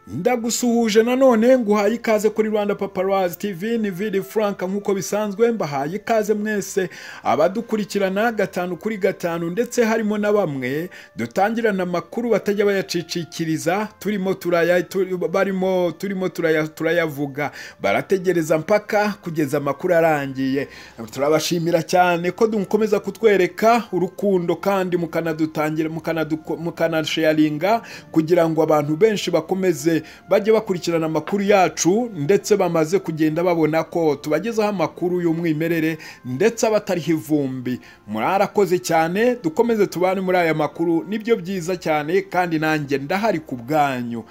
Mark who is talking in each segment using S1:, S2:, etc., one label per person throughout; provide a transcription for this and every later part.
S1: ndagusuhuje nanone nguhaye ikaze kuri rwanda paparazzi tv ni vili frank nk'uko bisanzwe mbahaye ikaze mwese abadukurikirana gatanu kuri gatanu ndetse harimo na bamwe dutangirana amakuru batajya bayacicikiriza turimo turaya tu- barimo turimo turaya turayavuga barategereza mpaka kugeza amakuru arangiye turabashimira cyane ko dukomeza kutwereka urukundo kandi mukanadutangira mukanaduko- mukanasharinga kugira ngo abantu benshi bakomeze bajye bakurikirana amakuru yacu ndetse bamaze kugenda babona ko tubagezaho amakuru y'umwimerere ndetse abatariho ivumbi murarakoze cyane dukomeze tubane muri aya makuru nibyo byiza cyane kandi nanjye ndahari ku bwanyu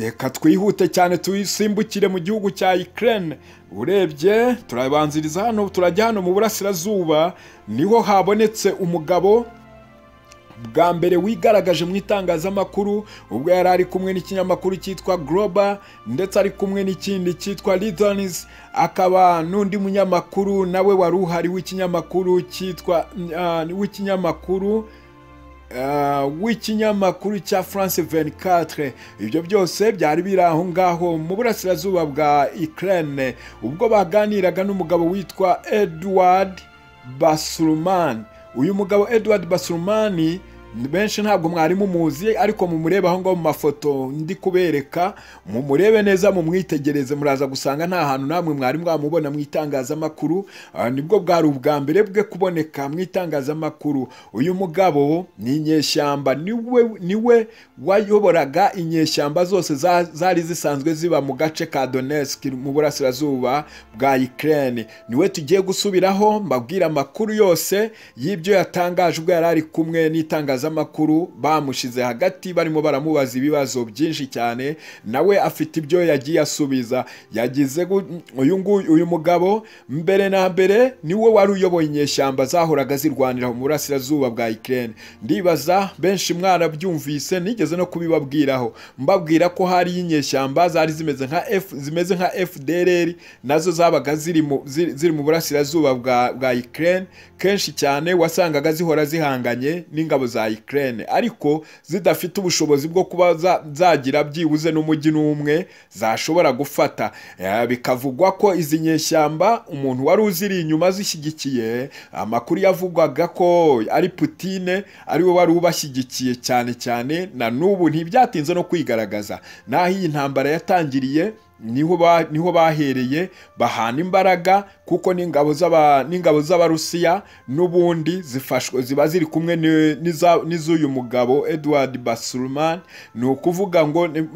S1: reka twihute cyane tuyisimbukire mu gihugu cya Ukraine urebye turabanziriza hano turajya hano mu burasirazuba niho habonetse umugabo bwa mbere wigaragaje mu itangazamakuru ubwo yari ari kumwe n'ikinyamakuru cyitwa Global ndetse ari kumwe n'ikindi cyitwa Lithuanis akaba n'undi munyamakuru nawe wari uhari w'ikinyamakuru cyitwa ah, w'ikinyamakuru ah, w'ikinyamakuru cya France 24 ibyo byose byari biri aho ngaho mu burasirazuba bwa Ukraine ubwo baganiraga n'umugabo witwa Edward Basurman uyu mugabo Edward Basurmani ni benshi ntabwo mwari mumuzi ariko mumurebe aho ngaho mu mafoto ndi kubereka mumurebe neza mumwitegereze muraza gusanga nta hantu namwe mwari mwamubona mu itangazamakuru Ah, nibwo bwari ubwa mbere bwe kuboneka mu itangazamakuru uyu mugabo ni inyeshyamba niwe niwe wayoboraga inyeshyamba zose za- zari zisanzwe ziba mu gace ka Donetsk mu burasirazuba bwa Ukraine niwe tugiye gusubiraho mbabwira amakuru yose y'ibyo yatangaje ubwo yari ari kumwe n'itangazamakuru bamushize hagati barimo baramubaza ibibazo byinshi cyane nawe afite ibyo yagiye asubiza yagize gu- uyu nguyu uyu mugabo mbere na mbere niwe wari uyoboye inyeshyamba zahoraga zirwanira mu burasirazuba bwa Ukraine ndibaza benshi mwarabyumvise nigeze no kubibabwiraho mbabwira ko hari inyeshyamba zari zimeze nka F zimeze nka FDLR nazo zabaga ziri mu ziri, ziri mu burasirazuba bwa bwa Ukraine kenshi cyane wasangaga zihora zihanganye n'ingabo za Ukraine ariko zidafite ubushobozi bwo kuba za- zagira byibuze n'umujyi n'umwe zashobora gufata Eh, bikavugwa ko izi nyeshyamba umuntu wari uziri inyuma zishyigikiye amakuru yavugwaga ko ari Putine ari we wari ubashyigikiye cyane cyane na n'ubu ntibyatinze no kwigaragaza naho iyi ntambara yatangiriye niho ba- niho bahereye bahana imbaraga kuko n'ingabo z'aba- n'ingabo z'abarusiya n'ubundi zifashwe ziba ziri kumwe ni- n'iza- n'iz'uyu mugabo edward basurman ni ukuvuga ngo ni-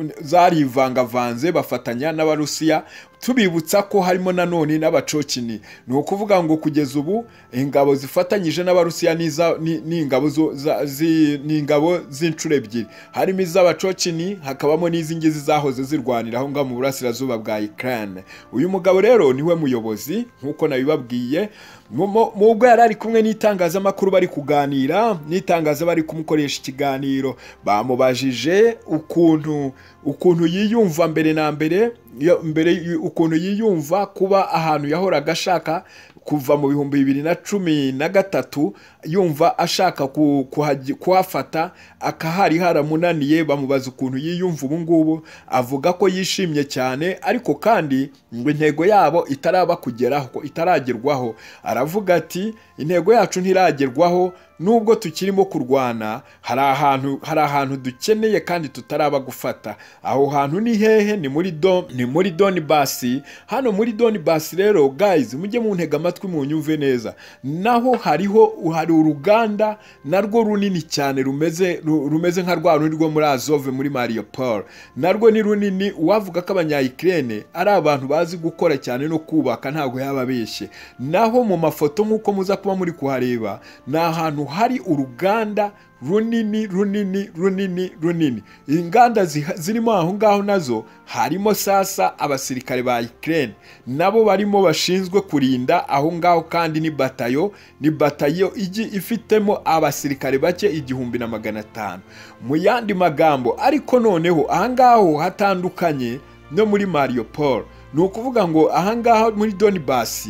S1: zarivangavanze bafatanya n'abarusiya tubibutsa ko harimo nanone n'abacocini ni ukuvuga ngo kugeza ubu ingabo zifatanyije n'abarusiya n'iza- ni- ni ingabo zo- za- zi- ni ingabo z'inshuro ebyiri harimo iz'abacocini hakabamo n'iz'ingizi zahoze zirwanira aho ngaho mu burasirazuba bwa Ukraine uyu mugabo rero niwe muyobozi nk'uko nabibabwiye mu- mu- mu ubwo yari ari kumwe n'itangazamakuru bari kuganira n'itangaza bari kumukoresha ikiganiro bamubajije ukuntu ukuntu yiyumva mbere na mbere yo- mbere y- ukuntu yiyumva kuba ahantu yahoraga ashaka kuva mu bihumbi bibiri na cumi na gatatu yumva ashaka ku- kuhagi- kuhafata akahari haramunaniye bamubaza ukuntu yiyumva ubu ngubu avuga ko yishimye cyane ariko kandi ngo intego yabo itaraba kugeraho itaragerwaho aravuga ati intego yacu ntiragerwaho nubwo tukirimo kurwana hari ahantu hari ahantu dukeneye kandi tutaraba gufata aho hantu ni hehe ni muri do ni muri Donbass hano muri Donbass rero guys mujye muntega amatwi munyumve neza naho hariho hari uruganda narwo runini cyane rumeze ru- rumeze nka rwa rundi rwo muri Azov muri Mariupol narwo ni runini uwavuga ko abanya-Ukraine ari abantu bazi gukora cyane no kubaka ntabwo yababeshye naho mu mafoto nk'uko muza kuba muri kuhareba ni ahantu hari uruganda runini runini runini runini inganda ziha- zirimo aho ngaho nazo harimo sasa abasirikare ba Ukraine nabo barimo bashinzwe kurinda aho ngaho kandi ni batayo ni batayo igi ifitemo abasirikare bake igihumbi na magana atanu mu yandi magambo ariko noneho aha ngaho hatandukanye no muri Mariupol ni ukuvuga ngo aha ngaha muri Donbass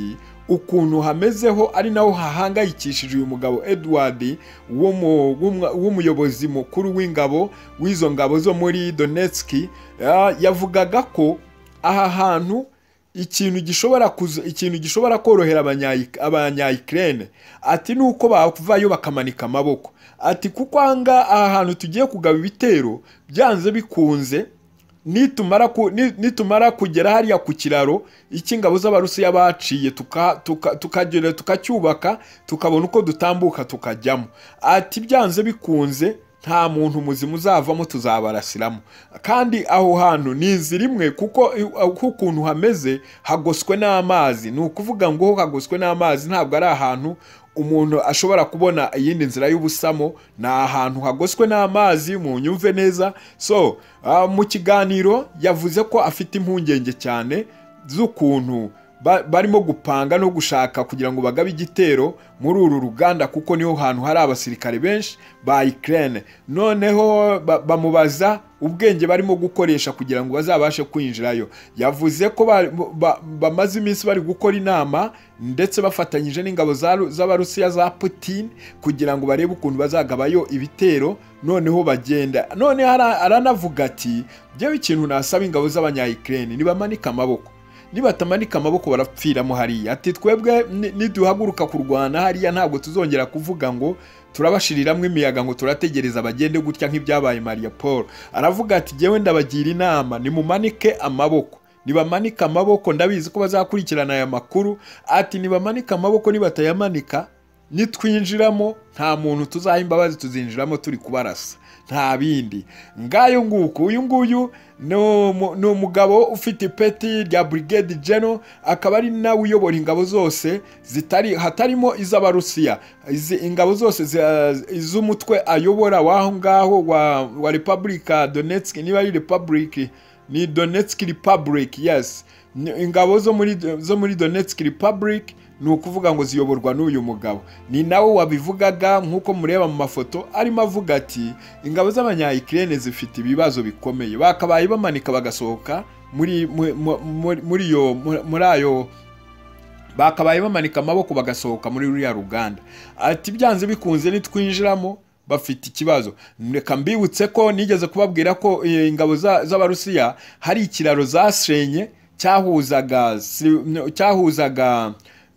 S1: ukuntu hamezeho ari naho hahangayikishije uyu mugabo Edward w'umu- w'umwa- w'umuyobozi mukuru w'ingabo w'izo ngabo zo muri Donetsk ya- yavugaga ko aha hantu ikintu gishobora kuza- ikintu gishobora korohera abanya- abanyayikirene ati ni uko bakuvayo bakamanika amaboko ati kuko aha ngaha- aha hantu tugiye kugaba ibitero byanze bikunze nitumara ku- ni- nitumara kugera hariya ku kiraro icy'ingabo z'abarusiya baciye tuka- tuka- tukagera tukacyubaka tukabona uko dutambuka tukajyamo ati byanze bikunze nta muntu muzima uzavamo tuzabarasiramo kandi aho hantu ni inzira imwe kuko kuko ukuntu hameze hagoswe n'amazi ni ukuvuga ngo hagoswe n'amazi ntabwo ari ahantu umuntu ashobora kubona iyindi nzira y'ubusamo ni ahantu hagoswe n'amazi mu nyumve neza so ah, mu kiganiro yavuze ko afite impungenge cyane z'ukuntu ba- barimo gupanga no gushaka kugira ngo bagabe igitero muri uru ruganda kuko niho hantu hari abasirikare benshi ba Ukraine noneho ba- bamubaza ubwenge barimo gukoresha kugira ngo bazabashe kwinjirayo yavuze ko ba- ba- bamaze iminsi bari gukora inama ndetse bafatanyije n'ingabo za Ru- z'abarusiya za Putin kugira ngo barebe ukuntu bazagabayo ibitero noneho bagenda none ara- aranavuga ati byewe ikintu nasaba ingabo z'abanyayikirene nibamanike amaboko nibatamanika amaboko barapfiramo hariya ati twebwe ni- niduhaguruka kurwana hariya ntabwo tuzongera kuvuga ngo turabashiriramo imiyaga ngo turategereza bagende gutya nk'ibyabaye maria paul aravuga ati jyewe ndabagira inama nimumanike amaboko nibamanike amaboko ndabizi ko bazakurikirana aya makuru ati nibamanike amaboko nibatayamanika nitwinjiramo nta muntu tuzaha imbabazi tuzinjiramo turi kubarasa nta bindi ngayo nguko uyu nguyu ni umu- ni umugabo ufite ipeti rya brigade general akaba ari nawe uyobora ingabo zose zitari hatarimo iz'abarusiya izi ingabo zose zi- iz'umutwe ayobora w'aho ngaho wa, wa repubulika donetsk niba ari repubulika ni Donetsk Republic yes Ni- ingabo zo muri zo muri Donetsk Republic ni ukuvuga ngo ziyoborwa n'uyu mugabo ni nawe wabivugaga nk'uko mureba mu mafoto arimo avuga ati ingabo z'abanyayikirene zifite ibibazo bikomeye bakabaye bamanika bagasohoka muri mu- mu- muri muri iyo muri- muri ayo bakabaye bamanika amaboko bagasohoka muri ruriya ruganda ati byanze bikunze nitwinjiramo bafite ikibazo reka mbibutse ko nigeze kubabwira ko eh, ingabo za- z'abarusiya hari ikiraro zasenye cyahuzaga si- cyahuzaga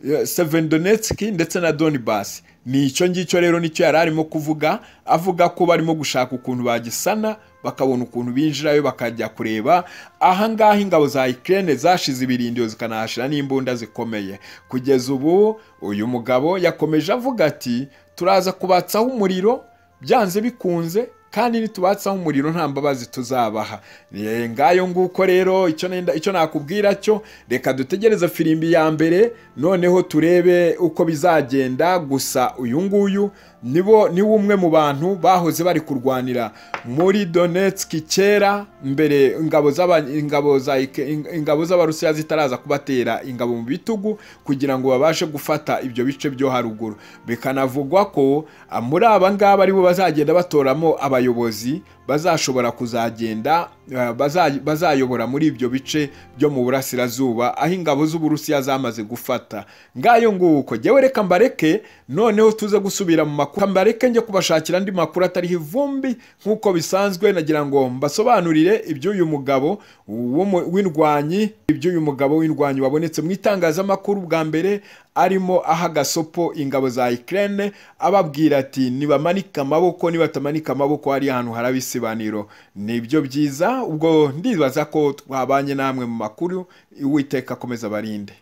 S1: eh, Severodonetsk ndetse na Donbass ni icyo ngicyo rero nicyo yari arimo kuvuga avuga ko barimo gushaka ukuntu bagisana bakabona ukuntu binjirayo bakajya kureba ahangaha ingabo za Ukraine zashize ibirindiro zikanahashira n'imbunda zikomeye kugeza ubu uyu mugabo yakomeje avuga ati turaza kubatsaho umuriro byanze bikunze kandi nitubatsaho umuriro nta mbabazi tuzabaha Eh, ngayo nguko rero icyo nenda- icyo nakubwira cyo reka dutegereze firimbi ya mbere noneho turebe uko bizagenda gusa uyu nguyu nibo ni umwe mu bantu bahoze bari kurwanira muri Donetsk kera mbere ingabo z'aba- ingabo za Ike- ing- ingabo z'abarusiya zitaraza kubatera ingabo mu bitugu kugira ngo babashe gufata ibyo bice byo haruguru bikanavugwa ko ah, muri aba ngaba aribo bazagenda batoramo abayobozi bazashobora kuzagenda ah, baza- bazayobora muri ibyo bice byo mu burasirazuba aho ingabo z'uburusiya zamaze gufata ngayo nguko jyewe reka mbareke noneho tuze gusubira mu makuru mbareke njye kubashakira andi makuru atariho ivumbi nk'uko bisanzwe nagira ngo mbasobanurire iby'uyu mugabo w'umu- w'indwanyi iby'uyu mugabo w'indwanyi wabonetse mu itangazamakuru bwa mbere arimo aha gasopo ingabo za Ukraine ababwira ati nibamanike amaboko nibatamanika amaboko hari ahantu haraba isibaniro nibyo byiza ubwo ndibaza ko twabanye namwe mu makuru uwiteka akomeza barinde